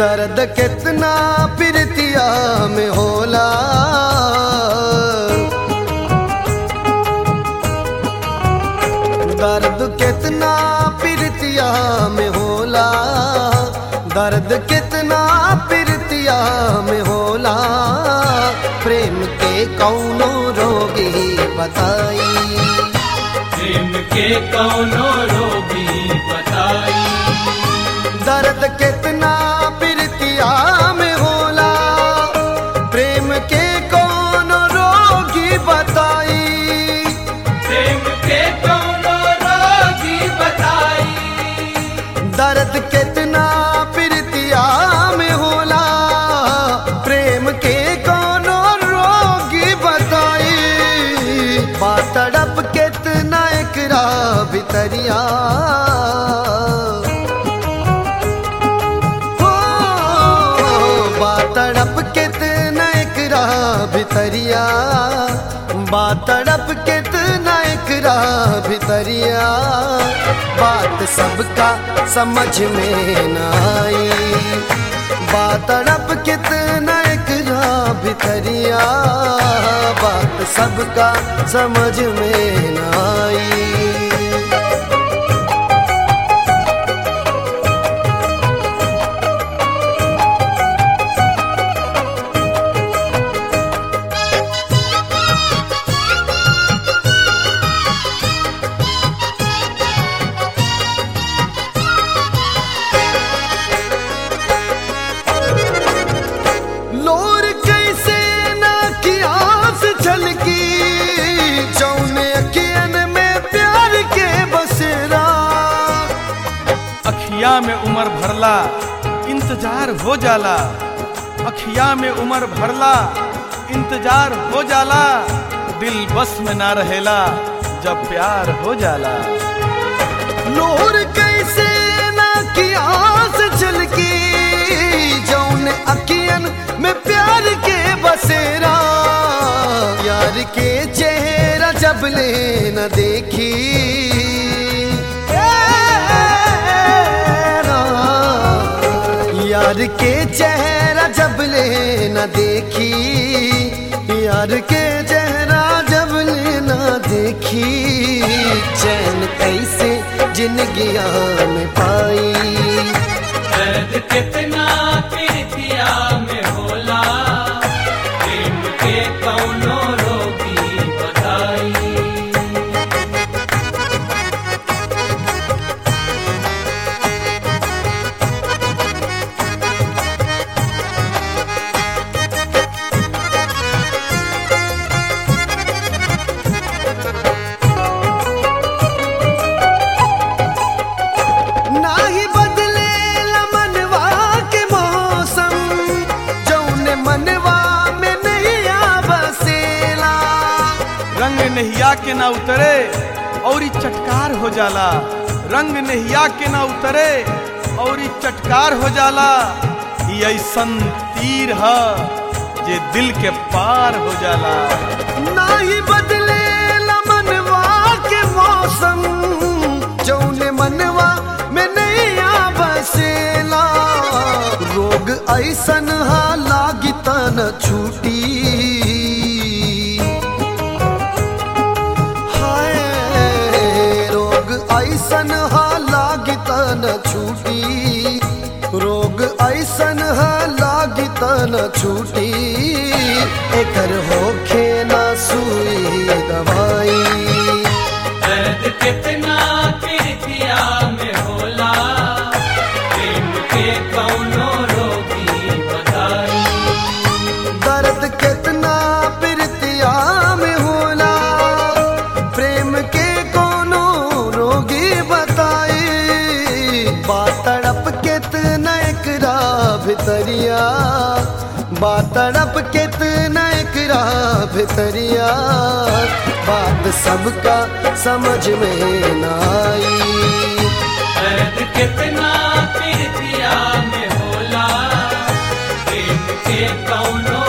दर्द कितना प्रीतिया में होला दर्द कितना प्रीतिया में होला दर्द कितना प्रीतिया में होला प्रेम के कौनो रोगी बताई प्रेम के कौनो रोगी बताई दर्द कितना प्रीतिया में होला प्रेम के कौन रोगी बताई प्रेम के कौनो रोगी बताई दर्द कितना प्रीतिया में होला प्रेम के कौन रोगी बताई बातड़प कितना एकरा भितरिया हो बातड़प कितना एकरा भितरिया बातड़प कितना एकरा भितरिया बात सबका समझ में न आई बातड़प कितना एकरा भितरिया बात सबका समझ में न आई लोर कैसे ना की आस झलकी जौने अखियन में प्यार के बसेरा अखिया में उमर भरला इंतजार हो जाला अखिया में उमर भरला इंतजार हो जाला दिल बस में ना रहेला जब प्यार हो जाला लोर कैसे ना की आस झलकी जौने अखियन में प्यार के बसेरा यार के चेहरा जब ले न देखी यार के चेहरा जब ले न देखी यार के चेहरा जब ले न देखी चैन कैसे जिंदगी में पाई दर्द कितना प्रीतिया में होला प्रेम के कौनो रोगी बताई नाही बदले मनवा के मौसम जौने मनवा में नहीं बसेला रंग नहिया के ना उतरे और ई चटकार हो जाला रंग नहिया के ना उतरे और ई चटकार हो जाला ई ऐसन तीर ह जे दिल के पार हो जाला नाही बदले मनवा के मौसम जौने मनवा में नहीं बसेला रोग ऐसन हा लागी तन छूटी हाय रोग ऐसन हा लागी तन छूटी रोग ऐसन हा लागी तन छूटी एकर होखे ना सुई दवाई दर्द कितना प्रीतिया में होला प्रेम के कौनो रोगी बताई दर्द कितना प्रीतिया में होला प्रेम के कोनो रोगी बताई बातड़प कितना एकरा भितरिया बातड़प कितना एकरा भितरिया बात सबका समझ में न आई दर्द कितना प्रीतिया में होला प्रेम के कौनो